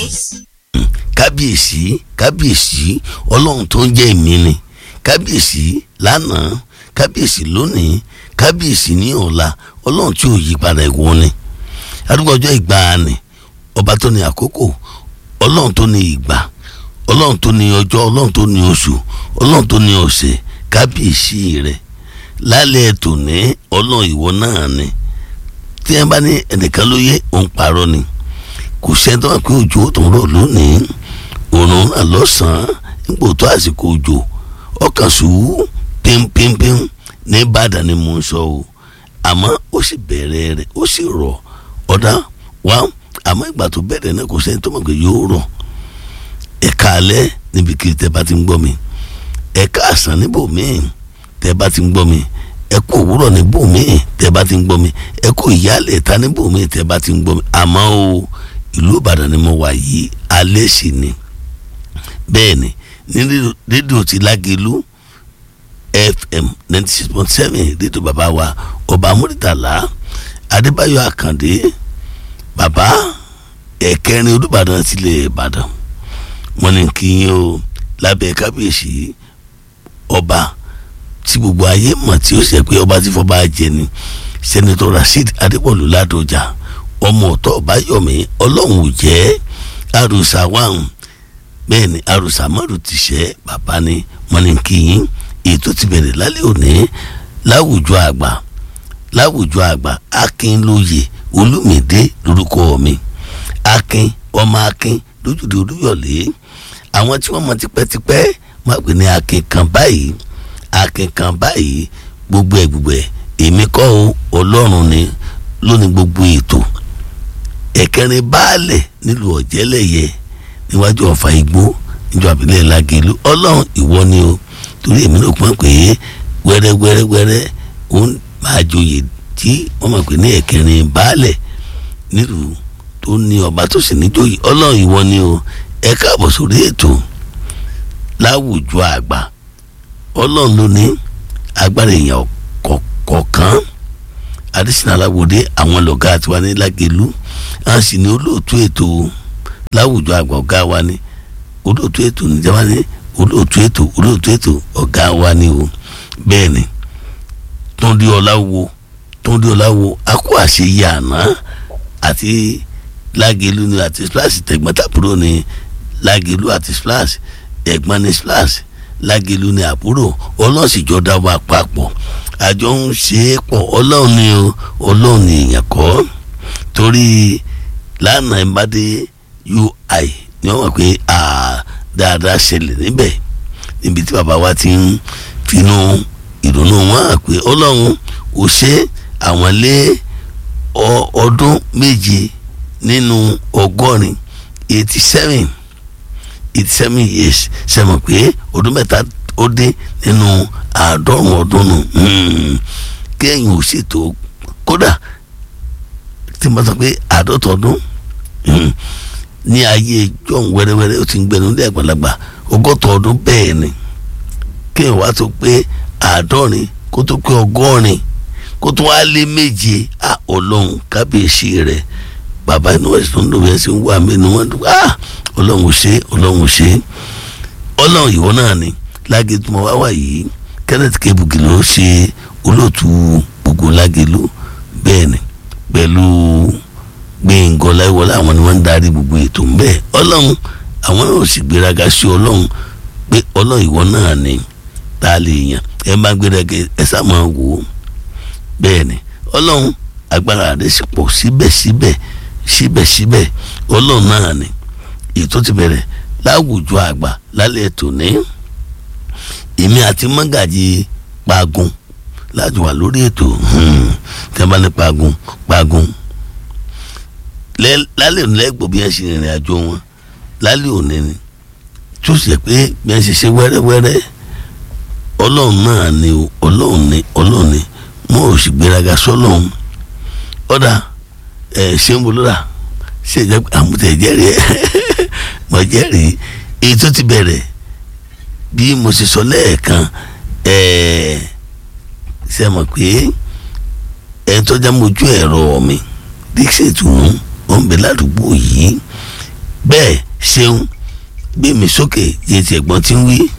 kábíyèsí kábíyèsí ọlọ́run tó ń jẹ́ èmi ni kábíyèsí lánàá kábíyèsí lónìí kábíyèsí ní ọ̀la ọlọ́run tí ò yí padà ìwọ ni arúgbó ọjọ́ ìgbàanì ọba tó ní àkókò ọlọ́run tó ní ìgbà ọlọ́run tó ní ọjọ́ ọlọ́run tó ní oṣù ọlọ́run tó ní ọ̀sẹ̀ kábíyèsí rẹ̀ lálẹ́ tòní ọlọ́run ìwọ náà ni tí ẹ bá ní ẹnìkan ló yẹ òun parọ́ ni kò sẹ́ni tó wà pé òjò tó ń rọ̀ lónìí òòrùn náà lọ́sàn-án nígbò tó àsìkò òjò ọkàn sùúrù pínpínpín ní Ìbàdàn ni mò ń sọ o àmọ́ ó sì bẹ̀rẹ̀ rẹ̀ ó sì rọ̀ ọ̀dà wá àmọ́ ìgbà tó bẹ̀rẹ̀ náà kò sẹ́ni tó mọ̀ pé yóò rọ̀ ẹ̀ka alẹ́ níbikíbi tẹ́ bá ti ń gbọ́ mi ẹ̀ka àsán níbòmíì tẹ́ bá ti ń gbọ́ mi ẹ̀kú òwúrọ̀ níbòmíì tẹ́ bá ti ń gbọ́ mi ẹ̀kú ìyálẹ̀ ta níbòmíì tẹ́ bá ti ń gbọ́ mi àmọ́ o ìlú Ìbàdàn ni mo wà yìí alẹ́ sì ni bẹ́ẹ̀ ni ní rédíò ti Lágelú FM ninety six point seven rédíò bàbá wa ọba Murtala Adébáyọ̀ Àkàndé bàbá ẹ̀kẹrin Olúbàdàn tilẹ̀ Ìbàdàn wọ́n ní kí yín o lábẹ́ kábíyèsí ọba tí gbogbo ayé mọ̀ tí ó ṣe pé ọba tí fọba jẹ ni sẹ́nitọ́ Rasheed Adépọ̀lú Ládọjà ọmọ ọ̀tọ̀ ọ̀báyọ̀mí ọlọ́run ò jẹ́ àròsà wàhùn bẹ́ẹ̀ ni àròsà mọ́rù ti ṣẹ́ bàbá ni wọ́n ní kí yín ètò ti bẹ̀rẹ̀ lálẹ́ òní láwùjọ àgbà láwùjọ àgbà akínlóye olùmìdé lórúkọ mi akin ọmọ akin lójúde olúyọ̀lé àwọn tí wọ́n mọ̀ tipẹ́tipẹ́ wọ́n pè ní akin kan báyìí akin kan báyìí gbogbo ẹ̀ gbogbo ẹ̀ èmi kọ́ o ọlọ́run ni lónìí gbogbo ètò ẹ̀kẹrin baálẹ̀ nílùú ọ̀jẹ́lẹ̀yẹ níwájú ọ̀fà igbó níjọ àbílẹ̀ Lágelú ọlọ́run ìwọ ni o torí èmi náà pọ́n pé wẹ́rẹ́wẹ́rẹ́wẹ́rẹ́ òun máa joyè tí wọ́n mọ̀ pé ní ẹ̀kẹrin baálẹ̀ nílùú tó ní ọba tó sì níjòyè ọlọ́run ìwọ ni o ẹ káàbọ̀ sórí ètò láwùjọ àgbà ọlọ́run ló ní agbára èèyàn kọ̀ọ̀kan adésínà aláwòdé àwọn lọ́gá àti wa ní Lágelú a sì ní olóòtú ètò láwùjọ àgbà ọ̀gá wa ní olóòtú ètò níjàmbá ní olóòtú ètò olóòtú ètò ọ̀gá wa ní o bẹ́ẹ̀ ni Túndé Ọláwo Túndé Ọláwo akó àṣeyẹ àná àti Lágelú ni àti splash tẹ̀gbọ́ntàbúrò ni Lágelú àti splash ẹ̀gbọ́n ni splash Lágelú ni àbúrò ọlọ́sìjọ́ dá wa papọ̀ àjọ ń ṣe é pọ̀ ọlọ́run ni o ọlọ́run ni èèyàn kọ́ torí lánàá ìbádé ui ni wọ́n mọ̀ pé dáadáa ṣẹlẹ̀ níbẹ̀ níbi tí bàbá wa ti ń finú ìdùnnú wọn hàn pé ọlọ́run ò ṣe àwọn lé ọdún méje nínú ọgọ́rin eighty seven eighty seven years ṣe mọ̀ pé ọdún mẹ́ta ó dé nínú àádọ́rùn ọdún nù kéèyàn ò ṣètò kódà tí mo sọ pé àádọ́ta ọdún ní ayé john wẹ́rẹ́wẹ́rẹ́ ó ti ń gbẹnu ní àgbàlagbà ọgọ́ta ọdún bẹ́ẹ̀ ni kéèyàn wá tó pé àádọ́rin kó tó pé ọgọ́rin kó tó wá lé méje à ọlọ́run kábíyèsí rẹ̀ bàbá inú ẹ̀sìn tó ń lò wẹ́n sí ń wà mí ni wọ́n dùn á ọlọ́run ò ṣe ọlọ́run ò ṣe ọlọ́run ìwọ náà ni Lágelú mọ wá wà yìí Kenneth Kebuki ló ṣe olóòtú gbogbo Lágelú bẹ́ẹ̀ ni pẹ̀lú Gbẹ̀ngàn Ọláyíwọlá àwọn ni wọ́n ń darí gbogbo ètò ń bẹ́ẹ̀ ọlọ́run àwọn náà sì gbéraga sí ọlọ́run pé ọlọ́run ìwọ náà ni tá a lè yàn ẹ má gbéraga ẹ sá máa wò ó bẹ́ẹ̀ ni ọlọ́run agbára rẹ̀ sì pọ̀ síbẹ̀síbẹ̀ síbẹ̀síbẹ̀ ọlọ́run náà ni ètò ti bẹ̀rẹ̀ láwùjọ àgbà lálẹ́ tòní èmi àti mọ́gàjì pagun láti wà lórí ètò tí wọ́n bá ní pagun pagun lálẹ́ òní lẹ́gbọ̀ bí wọ́n ṣe rìnrìn àjò wọn lálẹ́ òní ni tó ṣe pé bí wọ́n ṣe ṣe wẹ́rẹ́wẹ́rẹ́ ọlọ́run náà ni ọlọ́run ni ọlọ́run ni wọn ò sì gbéraga sọ́lọ́run ọ̀dà ẹ̀ ṣé ń bolóra ṣe ìjẹ́ àmútẹ̀ jẹ́rìí ẹ̀ mọ̀ jẹ́rìí èyí tó ti bẹ̀rẹ̀ bí mo ṣe sọ lẹ́ẹ̀kan ẹ̀ẹ́ ṣe mọ̀ pé ẹ̀ tó já mojú ẹ̀rọ mi dixie tún ó ń bẹ ládùúgbò yìí bẹ́ẹ̀ ṣeun gbé mi sókè yé ti ẹ̀gbọ́n tí ń wí.